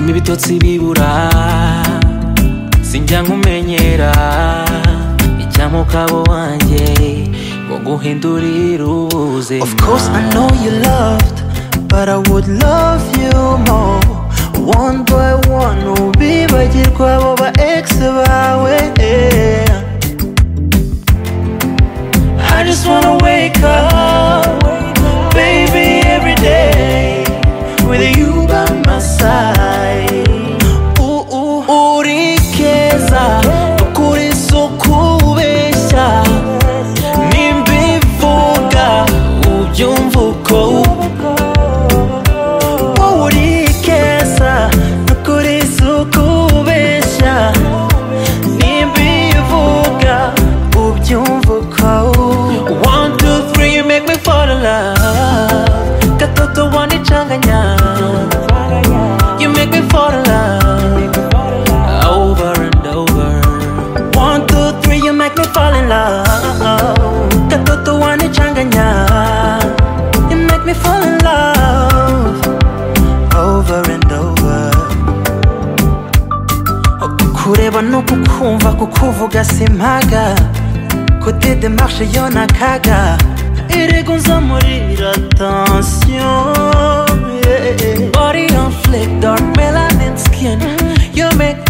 ibitotsi bibura sinjya nkumenyera icyamukabo wanjye ngo guhindurira ubuzima Of course I know you loved, but I would love you more. One by one, ubibagirwa abo ba ex bawe. yeah. I just wanna wake up, baby, every day with you by my side. Ooh, ooh, uri keza, ukuri so kubeshya. nimbivuga ubyumva uko wowe uri keza nukuri si ukubeshya nimbivuga ubyumva uko one two three you make me fall in love gatoto wanicanganya you make me fall in love over and over. One, two, three, you make me fall in love. Katoto wanichanganya, you make me fall in love. Over and over. kureba no kukumva kukuvuga simpaga kote demarche yo ni akaga erego nzamurira attention yeah. body on flick dark melanin skin you make